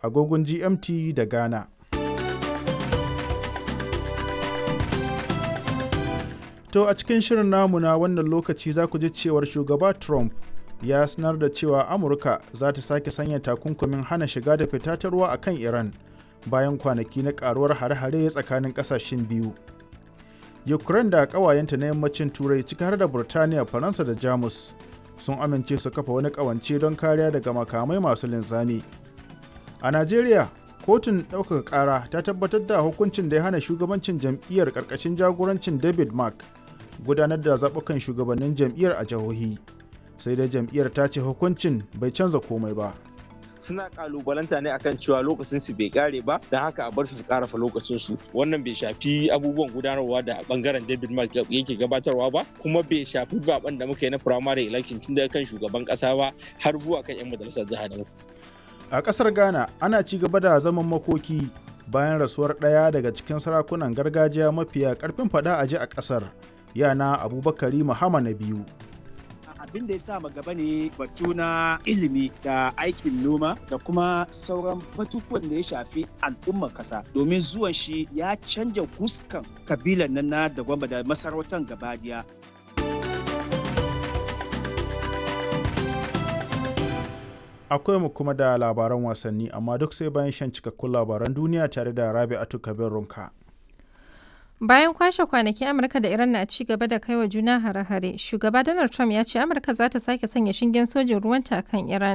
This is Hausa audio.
agogon GMT da Ghana. To a cikin shirin namu na wannan lokaci za ku ji cewar shugaba Trump ya sanar da cewa Amurka za ta sake sanya takunkumin hana shiga da fita ta ruwa a kan Iran bayan kwanaki na karuwar hare-hare tsakanin kasashen biyu. Ukraine da ƙawayenta na yammacin Turai ciki har da Burtaniya, Faransa da Jamus sun amince su kafa wani ƙawance don kariya daga makamai masu linzami. A Najeriya, kotun ɗaukaka ƙara ta tabbatar da hukuncin da ya hana shugabancin jam'iyyar ƙarƙashin jagorancin David Mark gudanar da zaɓukan shugabannin jam'iyyar a jihohi. Sai dai jam'iyyar ta ce hukuncin bai canza komai ba. suna kalubalanta ne akan cewa lokacin su bai kare ba da haka a bar su su karafa lokacin su wannan bai shafi abubuwan gudanarwa da bangaren David Mark yake gabatarwa ba kuma bai shafi zaben da muka yi na primary election tun daga kan shugaban kasa ba har zuwa kan yan majalisar jiha da A ƙasar Ghana ana ci gaba da zaman makoki bayan rasuwar ɗaya daga cikin sarakunan gargajiya mafiya ƙarfin faɗa a ji a ƙasar yana Abubakari Muhammad na biyu. abin da ya sa gaba ne batu na ilimi da aikin noma da kuma sauran batutuwan da ya shafi al'ummar kasa domin zuwan shi ya canja fuskan kabilan nan na da gwamba da masarautar gabadiya Akwai mu kuma da labaran wasanni amma duk sai bayan shan cikakkun labaran duniya tare da Rabi'atu Kabir Runka. Bayan kwashe kwanaki Amurka da Iran na ci gaba da kaiwa juna hare-hare, shugaba Donald Trump ya ce Amurka za ta sake sanya shingen sojin ruwanta kan Iran